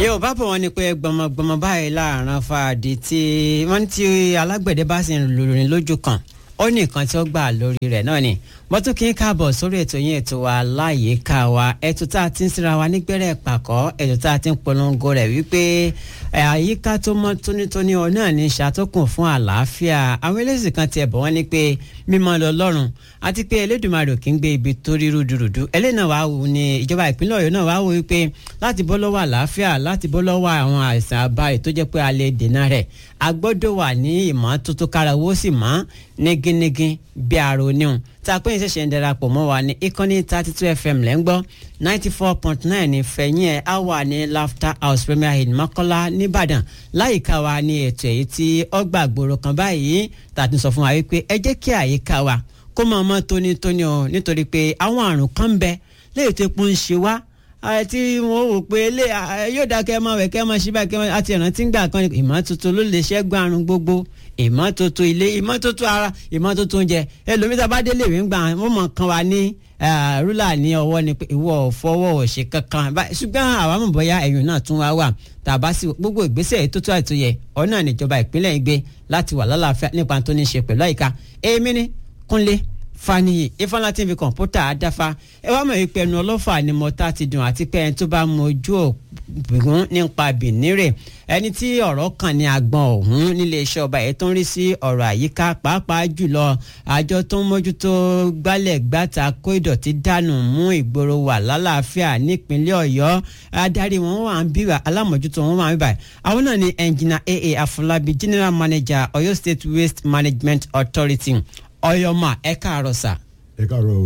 yóò bá bọ̀ wọ́n ní pé gbọmọgbọmọ báyìí láàrin fàdí tí wọ́n ti alágbẹ̀dẹ bá sì ń lòrìn lójú kan ó ní nǹkan tí ó gbà lórí rẹ̀ náà ni wọ́n tún kí n káàbọ̀ sórí ètò yín ètò wa láyìíká wa ètò tá a ti ń sinra wa nígbẹ́rẹ́ pàkọ́ ètò tá a ti ń polongo rẹ̀ wípé àyíká tó mọ́ tónítóní ọ náà ní ṣàtọ́kùn fún àlàáfíà àwọn eléyìí kan tiẹ̀ bọ̀ wọ́n ní pé mímọ́ lọ lọ́rùn àti pé Elédùmarè kì í gbé ibi tó rí rúdurùdu eléyìí náà wàá wù ní ìjọba ìpínlẹ̀ Ọ̀yọ́ náà wàá wù wípé láti bọ́ lọ́wọ́ àlàáfíà láti bọ́ lọ́wọ́ àwọn àìsàn àbáyé tó jẹ́ pé a lè dènà rẹ̀ a gbọ́dọ̀ wà ní ìmọ́tótó kára owó sì mọ́ nígínnígín bí ara oníhun tá a pé ìṣẹ̀ṣẹ̀ ń darapọ̀ mọ́ wa ní ìkànnì thirty two fm lẹ́ ń gbọ́ ninety four point nine ní fẹ̀yìn ẹ̀ á wà ní laughter house premier hill mọ́kọ́lá nìbàdàn láyìíká wa ní ètò èyí tí ọgbà gbòòrò kan báyìí tàbí sọ fún wa wípé ẹ jẹ́ kí àyíká wa kó máa mọ́ tónítóní o nítorí pé àwọn àrùn kan ń bẹ léyìí tó pọ́n ń ṣe wá àti wọn wò pé ilé yóò dá kẹ́ ẹ máa wẹ̀ kẹ́ ẹ máa ṣí báyìí kẹ́ ẹ máa àti ìrántí gbà kan ìmọ́tótó ló lè ṣẹ́gun àrùn gbogbo ìmọ́tótó ilé ìmọ́tótó ara ìmọ́tótó oúnjẹ ẹlòmíta bá délé ìwé ń gbà wọ́n mọ̀ kan wa ní rúlà ní ọwọ́ ni pé ìwọ fọwọ́ òṣè kankan ṣùgbọ́n àwa mọ̀ bóyá ẹ̀yìn náà tún wá wà tàbá sí gbogbo ìgbésẹ̀ tó tó àìtó yẹ ọ̀nà níjọba ìpínlẹ̀ ìgbé láti wà lálàáfíà nípa tó ní ṣe pẹ̀lú àyíká èmi ní Kúnlé Faniyi ifeanyi tí n fi kọ̀ǹpútà àdáfà ẹ wá mọ̀ wípé ẹnu ọlọ́fà ni mọ́tà ti dùn àti pé ẹni tó bá mojú ògùn nípa bìnírè ẹni tí ọ̀rọ̀ kàn ní agbọ̀n ọ̀hún nílé iṣẹ́ ọba ẹ̀ tó ń rí sí ọ̀rọ̀ àyíká pàápàá jùlọ àjọ tó ń mójútó gbálẹ̀ gbàtà kó ìdọ̀tí dànù mú ìgboro wà lálàáfíà nípínlẹ̀ ọ̀yọ́ adarí wọn wà ń bíbà alámọ̀jútó wọn wà ń bíbà àwọn náà ni ẹnjìnà aa afọlábí general manager ọ̀yọ́ state waste management authority ọyọmọ ẹ káàárọ̀ sà. ẹ káàárọ̀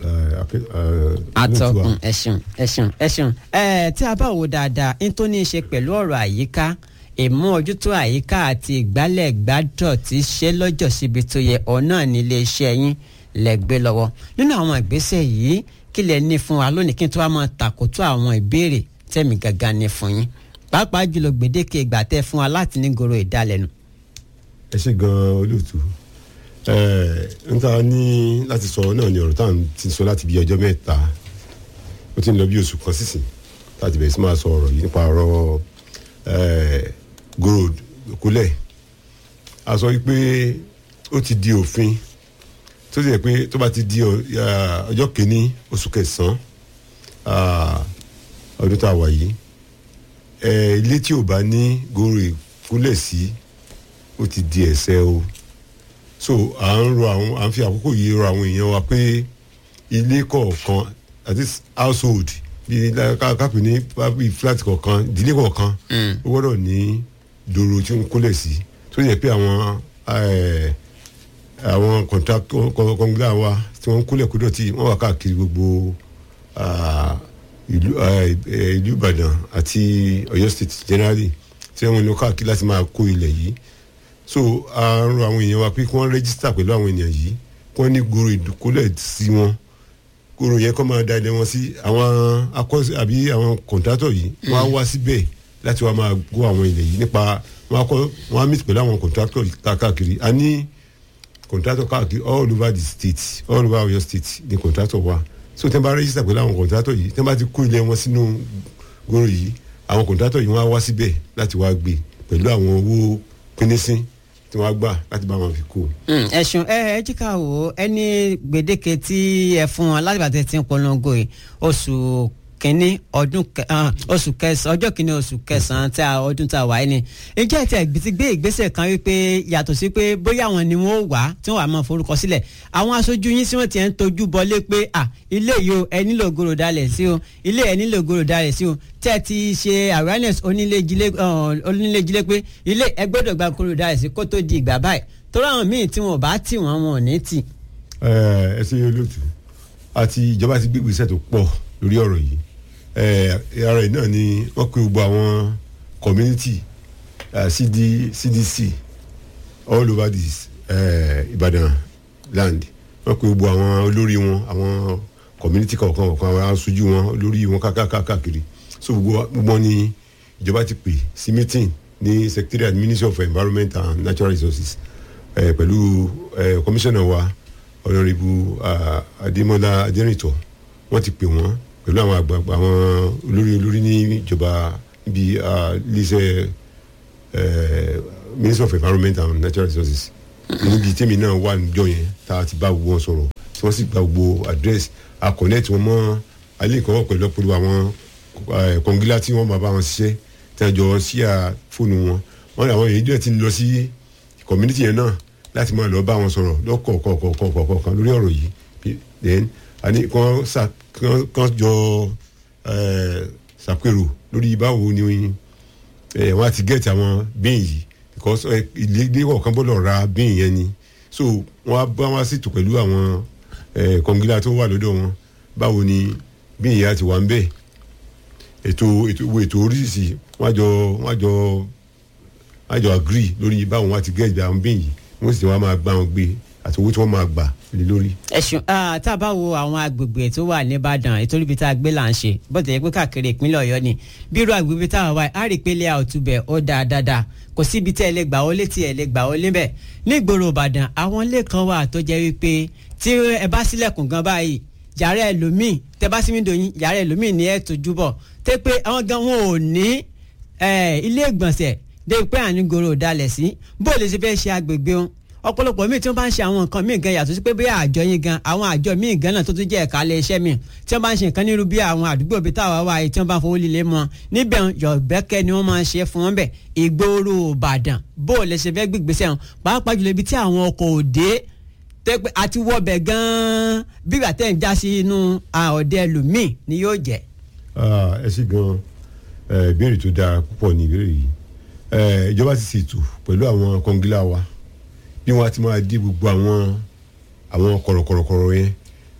atọkùn ẹṣin ẹṣin ẹṣin ẹ tí a bá wo dáadáa n tó ní í ṣe pẹ̀lú ọ̀rọ̀ àyíká ìmú ojútó àyíká àti ìgbálẹ̀ gbádọ̀ tí ṣe lọ́jọ́ síbi tó yẹ ọ̀nà nílé iṣẹ́ yín lẹ́gbẹ́ lọ́wọ́ nínú àwọn ìgbésẹ̀ yìí kí lẹ ní fún wa lónìí kí n tó wá máa tàkótó àwọn ìbéèrè tẹ̀mí gangan ní fún yín pàápàá jùlọ gbèdéke ìgbà tẹ́ fún wa láti ní goro ìdálẹ́nu. ẹ ṣe gan-an olóòtú n ta ní láti sọ náà ni ọ̀rọ̀ tá à ń ti sọ láti bí ọjọ́ mẹ́ta ó ti ń lọ bí oṣù kan sísìn láti bẹ̀rẹ̀ sí máa sọ ọ̀rọ̀ yìí nípa ọ̀rọ̀ gold kúlẹ̀ a sọ wípé ó ti di òfin tó ti yẹ pé tó bá ti di ọjọ́ kìíní oṣù kẹsàn-án ọdún tá a wà yìí ilé tí ò bá ní gold kúlẹ̀ sí ó ti di ẹ̀ṣẹ̀ o so à ń rọ àwọn à ń fi àkókò yìí rọ àwọn èèyàn wa pé ilé kọ̀ọ̀kan that is household bíi kápẹ́ ní bíi flat kọ̀ọ̀kan ìdílé kọ̀ọ̀kan ó gbọ́dọ̀ ní dòrò tí ó ń kólẹ̀ sí tó yẹ pé àwọn àwọn kọ̀ǹgílà wa tí wọ́n ń kólẹ̀ kó dọ̀tí wọ́n wà káàkiri gbogbo ìlú Ìbàdàn àti Ọ̀yọ́ state generally tí wọ́n ń lọ káàkiri láti máa kó ilẹ̀ yìí so a ń rọ àwọn èèyàn wa pé kí wọ́n rẹ́gísítà pẹ̀lú àwọn èèyàn yìí kí wọ́n ní gbòòrò ìdókòlẹ̀ sí wọn gbòòrò yẹn kọ́ máa da ilé wọn sí àwọn akọ́sí àbí àwọn kọ̀ǹtátọ̀ yìí wọ́n á wá síbẹ̀ láti wá máa gbọ́ àwọn ilẹ̀ yìí nípa wọ́n á kọ́ wọ́n á meet pẹ̀lú àwọn kọ̀ǹtátọ̀ káàkiri a ní kọ̀ǹtátọ̀ káàkiri all over the state all over Ọ̀yọ́ state ní kọ̀ǹtátọ̀ wa so tẹ́ bá rẹ́gísítà pẹ̀lú àwọn kọ̀ǹtátọ̀ yìí tẹ́ bá ti kó ilé wọn sínú gbòòrò yìí àwọn kọ̀ǹtátọ̀ yìí wọ́n á wá síbẹ̀ láti wá gbé pẹ̀lú àwọn owó pínísín tí wọ́n gbà láti bá wọn fi kú. ẹ̀sùn ẹ ẹ jí ká wò ó ẹni gbèdéke tí ẹ fún wọn láti bàtẹ tí ń polongo yìí oṣù kínní ọdún oṣù kẹsàn ọjọ́ kínní oṣù kẹsàn-án tí a ọdún tá a wáyé ni ìjẹ́ ìtẹ̀ ti gbé ìgbésẹ̀ kan wípé yàtọ̀ sí pé bóyá àwọn ni wọ́n wà tí wọ́n wà máa forúkọ sílẹ̀ àwọn aṣojú yín tí wọ́n ti ń tọ́jú bọlé pé à ilé yìí o ẹ nílò gòrò dalẹ̀ sí o ilé ẹ nílò gòrò dalẹ̀ sí o tẹ́ ẹ ti ṣe awareness onílé-jílé pé ilé ẹ gbọ́dọ̀ gba gòrò dalẹ̀ sí kó tó di ìgbà báyìí torí àwọn míì tí wọn bá tì wọ́n wọn ò ní tì. ẹ ẹ ṣe olóòtú àti ìjọba ti gbé ìgbésẹ̀ tó pọ̀ lórí ọ̀rọ̀ yìí ara ẹ̀ náà ni wọ́n pe gbogbo àwọn community uh, CD, CDC all over this Ìbàdàn land wọ́n pe gbogbo àwọn olórí wọn àwọn community kọ̀ọ̀kan kọ̀ọ̀kan àwọn aṣojú wọn olórí wọn káàkiri so gbogbo wọn ni ìjọba ti pè sí meeting ní secretariat ministry of environment and natural resources pẹ̀lú commissioner wa honourable Adémọ́lá Adérìntọ́ wọ́n ti pè wọ́n pẹ̀lú àwọn àgbààgbà àwọn olórí olórí ní ìjọba níbi iléeṣẹ́ minister of environment and natural resources níbi tèmi náà wà níjọ́ yẹn tá a ti bá gbogbo wọn sọ̀rọ̀ tí wọ́n sì gba gbogbo address a connect wọn mọ́ alẹ́ ìkọ́wọ́ pẹ̀lú ọ̀pọ̀lọpọ̀ àwọn kọ̀ǹgílá tí wọ́n máa bá wọn ṣiṣẹ́ tí wọ́n jọ sí à fóònù wọn wọ́n ní àwọn èyí díẹ̀ ti ń lọ sí community yẹn náà láti máa lọ bá wọn sọ̀rọ̀ lọ́kọ̀ọ̀kọ̀ọ̀kọ̀ọ̀kan lórí ọ̀rọ̀ yìí then àní kàn jọ ṣàpérò lórí báwo ni wọ́n á ti gẹ̀ẹ́tì àwọn bíìn yìí because ilé kọ̀ọ̀kan gbọ́dọ̀ ra bíìn yẹn ni so wọ́n á bá wọn ṣètò pẹ̀lú àwọn kọ̀ǹgílá tó wà lọ́dọ̀ wọn báwo ni bíìn yẹn á ti wà ń bẹ̀ ètò ètò ètò oríṣiríṣi wọ́n á jọ wọ́n á jọ wọ́n á jọ agree lórí báwo wọ́n á ti gẹ̀ẹ́tì àwọn bíìn yìí wọ́n sì ti wá máa gbá wọn gbé àti owó tí wọ́n máa gbà lé lórí. ẹ̀sùn tá a bá wo àwọn agbègbè tó wà nìbàdàn ètò ibi tá a gbé là ń ṣe bó ti yẹ pé káàkiri ìpínlẹ̀ ọ̀yọ́ ni bí irú agbègbè tá a wà á rí i pé ilé àwòtúbẹ̀ ó dáa dáadáa kò sí ibi tẹ́ ẹ lè gbà ó létí ẹ lè gbà ó lébẹ̀ nígboro ìbàdàn àwọn ilé kan wà tó jẹ́ wípé tí ẹ bá sílẹ̀kùn gan báyìí yàrá ẹlòmíì tẹ bá símí dòyìn yàrá ẹlòmíì ní ẹ tójú bọ̀ tẹ́ pé àwọn gan wọn ò ní ilé ìgbọ̀nsẹ̀ dé pé ànígoro ò dalẹ̀ sí bó lè ṣe fẹ́ ṣe agbègbè wọn ọ̀pọ̀lọpọ̀ míì tí wọ́n bá ń ṣe àwọn nǹkan míì gan yàtọ̀ sí pé bí àjọ yín gan àwọn àjọ míì gan náà tó tún jẹ́ ẹ̀ka ilé iṣẹ́ míì tí wọ́n bá ń ṣe nǹkan nírú bí àwọn àdúgbò bíi táwa wà yìí tí wọ́n bá ń fowó líle mọ́ níbẹ̀ yọ̀bẹ́kẹ́ ni wọ́n máa ń ṣe fún wọn bẹ̀ ìgboro ìbàdàn bó o lè ṣe fẹ́ gbígbésẹ̀ wọn pàápàá jùlọ ibi tí àwọn ọkọ̀ òde tẹ́pẹ́ àti wọ́bẹ̀ gan-an bí ìgbà tẹ́ ń já sí inú ọ̀dẹ ẹlòmíì ni yóò jẹ́. ẹ ṣe gan ìbéèrè tó dáa púpọ̀ ní ìbéèrè yìí ìjọba ti ṣètò pẹ̀lú àwọn kọngílá wa bí wọn ti máa di gbogbo àwọn àwọn kọ̀rọ̀kọ̀rọ̀kọ̀rọ̀ yẹn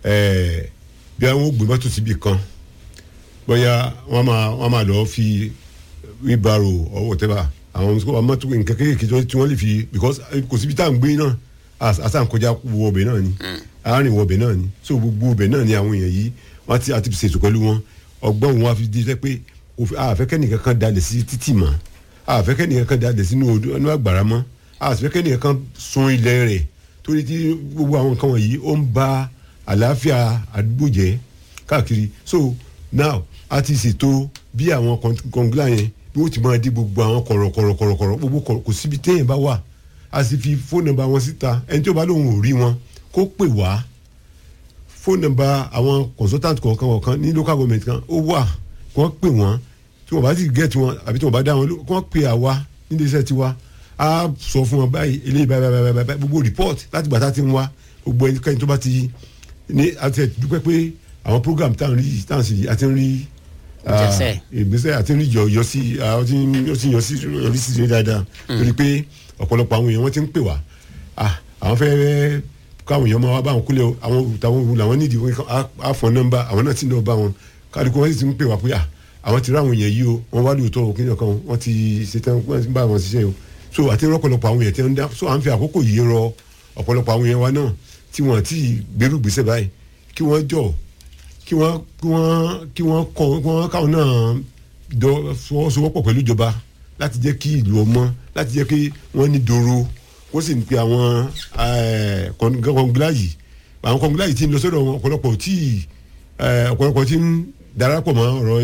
bí àwọn gbé mọ́tò síbi kan bóyá wọ́n máa wọ́n máa lọ́ọ́ fi wíbarò ọwọ́ tẹ́bà àwọn mọ́tò nǹkan kéékèèké tí wọ́n lè fi because kò síbi tá à ń gbé náà àsànkọjá wọ ọbẹ̀ náà ni àárín wọ ọbẹ̀ náà ni so gbogbo ọbẹ̀ náà ni àwọn èèyàn yìí wọ́n ti àti ṣètò pẹ̀lú wọn ọgbọ́n wọn fi di pé àfẹ́kẹ́ nìkan kan dalẹ̀ sí títì mọ́ àfẹ́kẹ́ nìkan kan dalẹ̀ sínú àgbàrá mọ́ àsìfẹ́kẹ́ nìkan kan sun ilẹ̀ rẹ̀ torí tí gbogbo àwọn nǹkan wọ̀nyí ó ń ba àlàáfíà àdúgbò jẹ́ káàkiri so now a ti ṣètò bí àwọn kọ̀ǹgílà yẹn bí wọ́n ti máa di gbogbo àwọn kọ̀rọ̀kọ̀rọ̀kọ̀rọ̀ gbogbo kò síbi téèyàn bá wà a sì fi fóònù nọ́mbà wọn síta ẹni tí ó bá lóun ò rí wọn kó pè wá fóònù nọ́mbà àwọn consultant kọ̀ọ̀kan kọ̀ọ̀kan ní local government kan ó wà kí wọ́n pè wọ́n tí wọ́n bá ti get wọn àbí tí wọ́n bá dá wọn kí wọ́n pè àwa nílé iṣẹ́ tiwa a sọ fún wọn báyìí eléyìí báyìí báyìí báyìí gbogbo report láti gbà tá a ti ń wá gbogbo ẹnikẹ́ni tó bá ti ní àti dúpẹ́ pé àwọn program tá à ń rí tá à ń sì àti ń rí ìgbésẹ̀ àti ń rí yọ yọ sí ó ti yọ sí yọrí sí dáadáa torí pé ọ̀pọ̀lọpọ̀ àwọn èèyàn wọ́n ti ń pè wá àwọn fẹ́ káwọn èèyàn máa wá bá àwọn kúlẹ̀ àwọn òtàwọn òwú làwọn nídìí àfọ̀n nọ́mbà àwọn náà ti ń lọ bá wọn kálukú wọn sì ti ń pè wá pé àwọn ti rí àwọn èèyàn yìí o wọn wá lóòótọ́ òkè kan wọn ti ṣetán wọn ti bá wọn ṣiṣẹ́ o so àti rọpọlọpọ àwọn yẹn tí wọn dá so à ń fi àkókò yìí rọ ọ̀pọ̀lọpọ̀ àwọn yẹn wa náà tí wọn ti gbèrú gbèsè báyìí kí wọ́n jọ kí wọ́n kí wọ́n kí wọ́n kọ kí wọ́n káwọn náà dọ fọwọ́sowọ́pọ̀ pẹ̀lú ìjọba láti jẹ́ kí ìlú ọmọ láti jẹ́ kí wọ́n ní dòrò wọ́n sì ń pe àwọn kọ̀ǹgílá yìí àwọn kọ̀ǹgílá yìí ti ń lọ sọ́dọ̀ wọn ọ̀pọ̀lọpọ̀ tí ọ̀pọ̀lọpọ̀ tí ń darapọ̀ mọ́ ọ̀rọ̀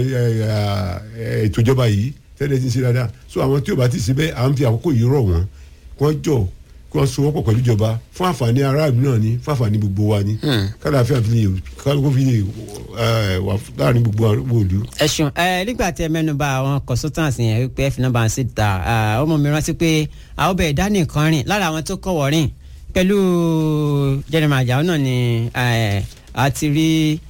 ètò ìjọba yìí tẹ́lẹ̀ ti ń ṣe dáadáa so àwọn tí o bá ti ṣe bẹ́ẹ̀ à ń fi àkókò yìí rọ̀ wọ́n kí wọ́n jọ kí wọ́n sowọ́pọ̀ pẹ̀lú ìjọba fún àǹfààní aráàlú náà ni fún àǹfààní gbogbo wa ni kálàáfíà fi lè kálukú fi lè wà láàrin gbogbo òdu. ẹ ṣeun ẹ nígbà tí ẹ mẹ́nubà àwọn consultants yẹn wípé ẹ fi nọ́mbà ń sí ta ọmọ mi rántí pé àwọn bẹ̀rẹ̀ dání kan rìn lára àwọn tó kọ̀wọ́ rìn pẹ̀lú jẹnìmọ̀ àjàó náà ni àti rí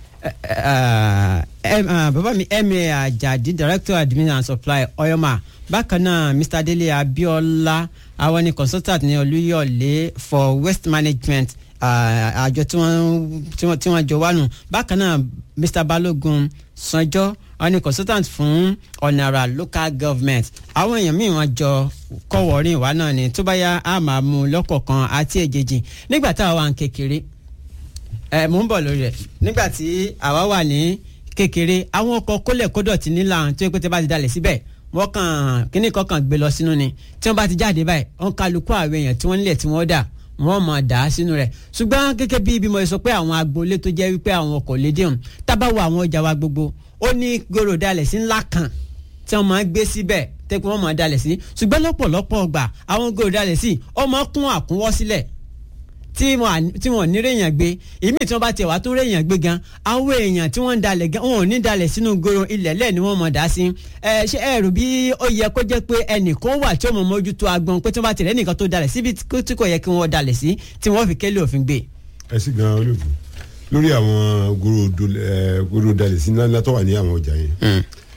bàbá mi emir ajadi director admin and supply oyoma bákan náà mr dele abiola àwọn ni consultant ní olúyọ̀lé for waste management àjọ tí wọ́n jọ wánu bákan náà mr balogun sanjọ àwọn ni consultant fún ọ̀nàrà local government àwọn èèyàn míì wọ́n jọ kọ́wọ́rìn wá náà ni tó bá yá a máa mú lọ́kọ̀ọ̀kan àti èjèèjì nígbà táwa wà ń kékeré ẹ mò ń bọ̀ lórí rẹ̀ nígbà tí àwa wà ní kékeré àwọn ọkọ̀ kólẹ̀ kódọ̀tí nílà tó yẹ pé tẹ́ bá ti dalẹ̀ síbẹ̀ wọ́n kàn kíní kan kàn gbé lọ sínú ni tí wọ́n bá ti jáde báyìí wọ́n kálukú àwọn èèyàn tí wọ́n nílẹ̀ tí wọ́n dà wọ́n mọ̀ dà á sínú rẹ̀ ṣùgbọ́n gẹ́gẹ́ bí ibi mo sọ pé àwọn agboolé tó jẹ́ wípé àwọn ọkọ̀ lédè hàn tábà wo àwọn ọjà wa gbogbo ó ní gòrò dalẹ̀ sí ńlá kan tí tí wọ́n máa ń gbé síbẹ̀ tẹ́kun wọ́n máa dalẹ̀ sí ṣùgbọ́n lọ́pọ̀lọpọ̀ ọgbà àwọn gòrò dalẹ̀ sí ó máa kún àkúnwọ́ sílẹ̀ tí wọn tí wọn ní réèyàn gbé ìmí tí wọn bá tiẹ̀ wá tó réèyàn gbé gan àwọn èèyàn tí wọ́n ń dalẹ̀ gan wọn ò ní dalẹ̀ sínú goro ilẹ̀ lẹ́ẹ̀ ni wọ́n mọ̀ dá sí ẹ ṣé ẹ rò bí ó yẹ kó jẹ́ pé ẹnìkan wà tí ó mọ̀ mójútó agbọn pé tí wọ́n bá tẹ̀lé nìkan tó dalẹ̀ síbi tí kò yẹ kí wọ́n dalẹ̀ sí tí wọ́n fi kélé òfin gbé. ẹ sì gan olóògùn lórí àwọn goro dalẹ̀ sí ńláńlá tó wà ní àwọn ọjà yẹn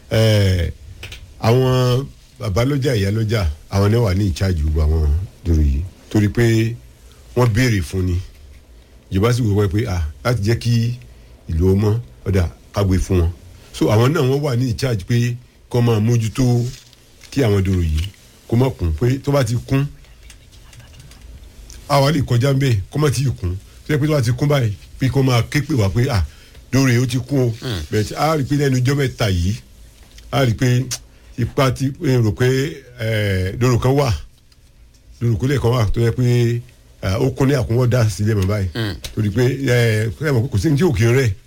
àwọn babalọ́jà ìyálọ́jà àwọn náà wà ní ìcháàjì gbogbo àwọn dòrò yìí torí pé wọ́n béèrè fún ni ìjọba sì wọ́pẹ́ pé ah láti jẹ́ kí ìlú ọmọ ọ̀dà kágbé fún wọn so àwọn náà wọ́n wà ní ìcháàjì pé kọ́ máa mójútó kí àwọn dòrò yìí kó má kún pé tó bá ti kún àwa lè kọjá ń bẹ́ẹ̀ kó má ti kún tó yẹ pé tó bá ti kún báyìí pé kó máa ké pè wá pé ah dòrò yìí ó ti kún o bẹ́ẹ̀ a rí i pé lẹ́nu ijọ́ mẹ́ta yìí a rí i pé ipa ti rò pé dòrò kan wà dòrò kólé kan wà tó yẹ pé ó kún ní àkúnwọ́ dá sílẹ̀ mọ́ báyìí torí pé kò sí ní tí ò kí ń rẹ̀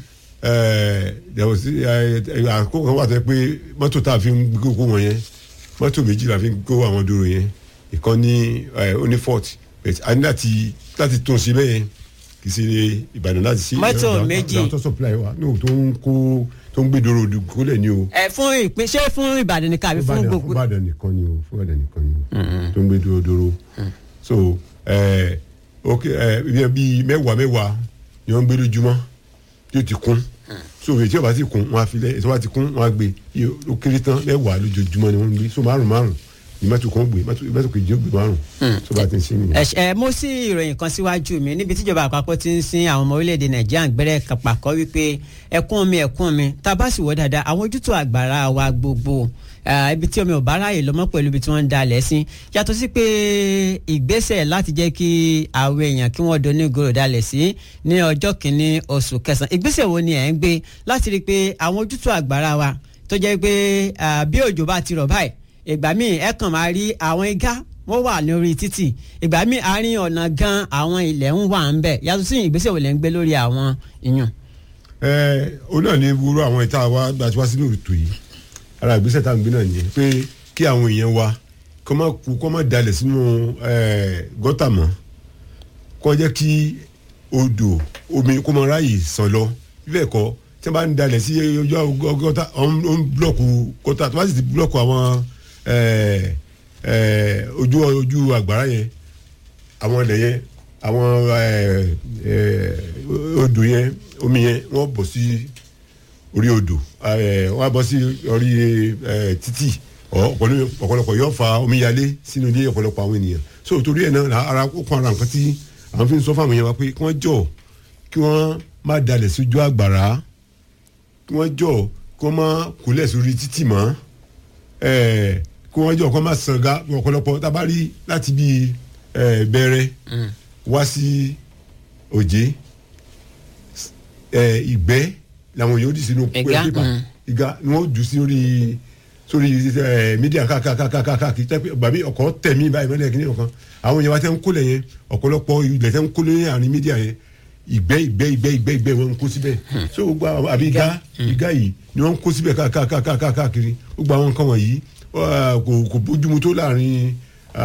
àkókò kan wà tó yẹ pé mọ́tò tá a fi ń gbé kó wọn yẹn mọ́tò méjì la fi ń kó àwọn dòrò yẹn ìkan ní oní fort a ní láti láti tún sí bẹ́ẹ̀ yẹn kì í ṣe ìbàdàn láti ṣe mọ́tò méjì àwọn tó supply wa ní o tó ń kó tó ń gbé dòrò kólẹ̀ ní o. ẹ fún ìpín ṣé fún ìbàdàn nìkan àbí fún gbogbo. fún ìbàdàn nìkan ni o fún ìbàdàn nìkan ni o tó ń gbé dòrò dòrò so ẹ ok ẹ bíi mẹ́wàá mẹ́wàá ni wọ́n ń gbé lójúmọ́ yóò ti kún so èyí tí wọ́n bá ti kún wọ́n á filẹ̀ èyí tí wọ́n bá ti kún wọ́n á gbé ó kéré tán mẹ́wàá lójoojúmọ́ ni wọ́n ń gbé so márùn márùn ní mẹ́tò kan gbé mẹ́tò kejì ó gbé márùn so bá ti ń ṣe nìyẹn. ẹ ẹ mo sí ìròyìn kan síwájú mi níbi tíjọba àpapọ̀ ti ń sin àwọn ọmọ orílẹ̀-èdè nàìjíríà gbẹ́rẹ́ pàkọ́ wípé ẹkún mi ẹkún mi tá a bá sì wọ́ dáadáa àwọn ojútùú àgbàrá wa gbogbo ibi tí omi ò bá ráàyè lọ́mọ́ pẹ̀lú ibi tí wọ́n ń dalẹ̀ sí yàtọ̀ sí pé ìgbésẹ̀ láti jẹ́ kí àwọn èèyàn kí wọ́n doní gòrò dalẹ̀ sí ní ọjọ́ kìíní oṣù kẹsàn-án ìgbésẹ̀ wo ni ẹ̀ ń gbé láti rí i pé àwọn ojútùú àgbàrá wa tó jẹ́ pé bí òjò bá ti rọ̀ báyìí ìgbà míì ẹ kàn máa rí àwọn igá wọ́n wà lórí títì ìgbà míì àárín ọ̀nà gan àwọn ilẹ̀ ń wà ń bẹ̀ yàtọ̀ sí ìgbésẹ̀ wo lẹ̀ ń gbé lórí àwọn ìyàn. ẹ o náà ní wúrọ àwọn ìta wa gbàtí wá sínú ètò yìí ara ìgbésẹ̀ tá à ń gbé náà nìyẹn pé kí àwọn èèyàn wa kọ́ máa kú kọ́ máa dalẹ̀ sínú gọ́tà mọ́ kọ́ jẹ́ kí odò omi kó máa ráàyè sàn lọ bíbẹ̀ kọ́ tí wọ́n bá ń dalẹ̀ sí ojú gọ́tà ó ń búlọ̀kù gọ́tà tó bá sì ti búlọ̀kù àwọn ojú ojú àgbàrá yẹn àwọn ilẹ̀ yẹn àwọn odò yẹn omi yẹn wọ́n bọ̀ sí orí odò wọ́n á bọ́ sí orí títì ọ̀pọ̀lọpọ̀ yóò fa omíyalé sínú ilé ọ̀pọ̀lọpọ̀ àwọn ènìyàn so torí ẹ̀ náà ara ó kún ara nǹkan tí àwọn fi ń sọ fáwọn èèyàn wa pé kí wọ́n jọ kí wọ́n má dalẹ̀ sójú àgbàrá kí wọ́n jọ kí wọ́n má kúlẹ̀ sórí títì mọ́ kí wọ́n jọ kí wọ́n má sànga ọ̀pọ̀lọpọ̀ tá a bá rí láti bí bẹ̀rẹ̀ wá sí òjé ìgbẹ́ làwọn yóò di sínú pépà ìga ni wọ́n jù sí orí sórí mídíà káàkiri tẹ́pẹ́ bàbí ọkọ̀ tẹ̀mí báyìí mẹ́lẹ̀ kí ni ọ̀kan àwọn yẹn wá tẹ́ ń kó lẹ̀ yẹn ọ̀pọ̀lọpọ̀ ilẹ̀ tẹ́ ń kó lẹ̀ àárín mídíà yẹn ìgbẹ́ ìgbẹ́ ìgbẹ́ ìgbẹ́ ìgbẹ́ wọn ń kó síbẹ̀ so gbogbo àbí ìga ìga yìí ni wọ́n ń kó síbẹ̀ káàkiri gbogbo àwọn nǹkan wọ̀nyí kò bójúmu tó láàrin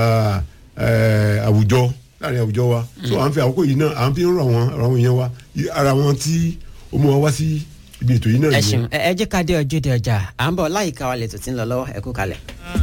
àwùjọ láàrin àwùjọ wa so à ń fi àkókò yìí náà à ń fi ń rọ àwọn èèyàn wa ara wọn tí ó mú wa wá sí ibi ètò yìí náà ẹ ṣeun ẹ jẹ́ ká dé ọjọ́ de ọjà à ń bọ̀ láyìíká wa lè tó ti ń lọ lọ́wọ́ ẹ kú kalẹ̀.